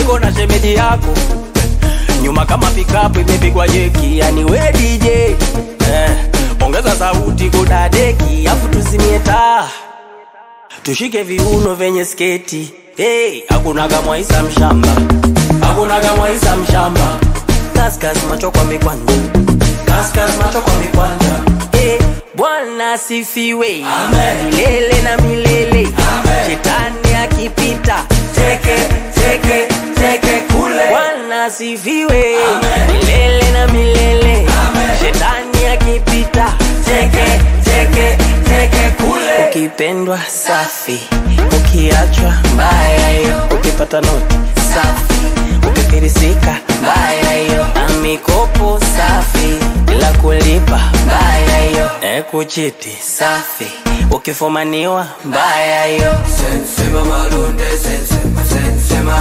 uko na shemeji yako nyuma kama pikapu imepigwa jeki, yani we DJ eh, ongeza sauti kudadeki, afu tuzimie taa tushike viuno vyenye sketi hey, hakunaga mwaisa mshamba, hakunaga mwaisa mshamba, kaskas macho kwa mikwanja, kaskas macho kwa mikwanja hey, Bwana asifiwe milele na milele, shetani akipita teke teke teke kule. Bwana asifiwe milele na milele, shetani akipita teke teke teke kule. Ukipendwa safi, ukiachwa mbaya hiyo, ukipata noti safi, ukifirisika mbaya hiyo, na mikopo safi bila kulipa mbaya hiyo, e kuchiti safi, ukifumaniwa mbaya hiyo. Sensema malunde sensema sensema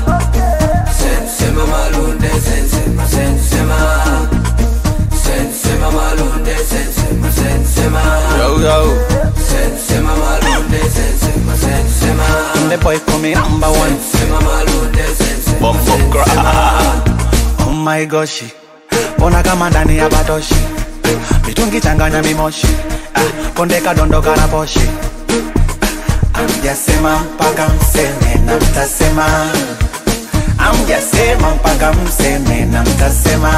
Sensema malunde sensema sensema Sensema malunde sensema sensema Yo, yo. Sensema malunde sensema sensema The boy call me number one. Sensema malunde sensema Bumbo Oh my gosh. Ona kama ndani ya batoshi. Mitungi changanya mimoshi. Ah, konde kadondoka na poshi. Amjasema mpaka mseme na mtasema. Amjasema mpaka mseme na mtasema.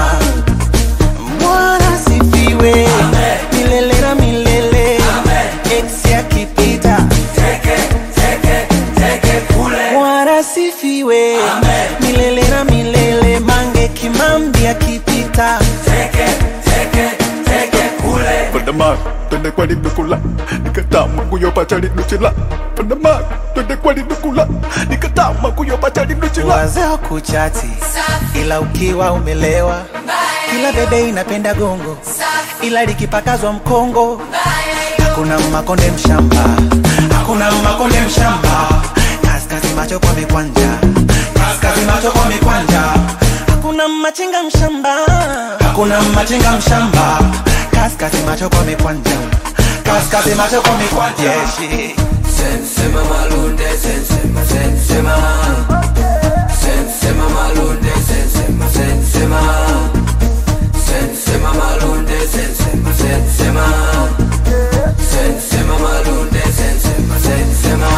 Bwana sifiwe milele na milele. Ex akipita Teke teke teke kule Bwana sifiwe milele na milele. Mange Kimambi akipita Teke teke teke kule Panama, twende kwani nukula nikatama kuyopacha linuchila Panama, twende kwani nukula nikatama kuyopacha linuchila wazee kuchati, ila ukiwa umelewa, kila bebe inapenda gongo, ila likipakazwa mkongo hakuna makonde mshamba, hakuna makonde mshamba. Kaskazi macho kwa mikwanja, kaskazi macho kwa mikwanja, hakuna machinga mshamba, hakuna machinga mshamba. Kaskazi macho kwa mikwanja, kaskazi macho kwa mikwanja. Yeah, Sensema malunde sensema sensema Sensema malunde sensema sensema Sensema malunde sensema sensema Sensema malunde sensema sensema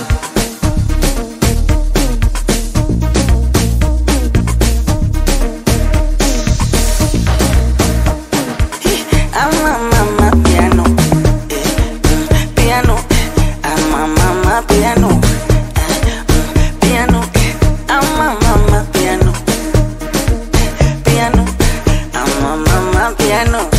I'm a mama piano, eh, mm, piano. I'm a mama piano, eh, mm, piano. I'm a mama piano, piano. I'm a mama piano.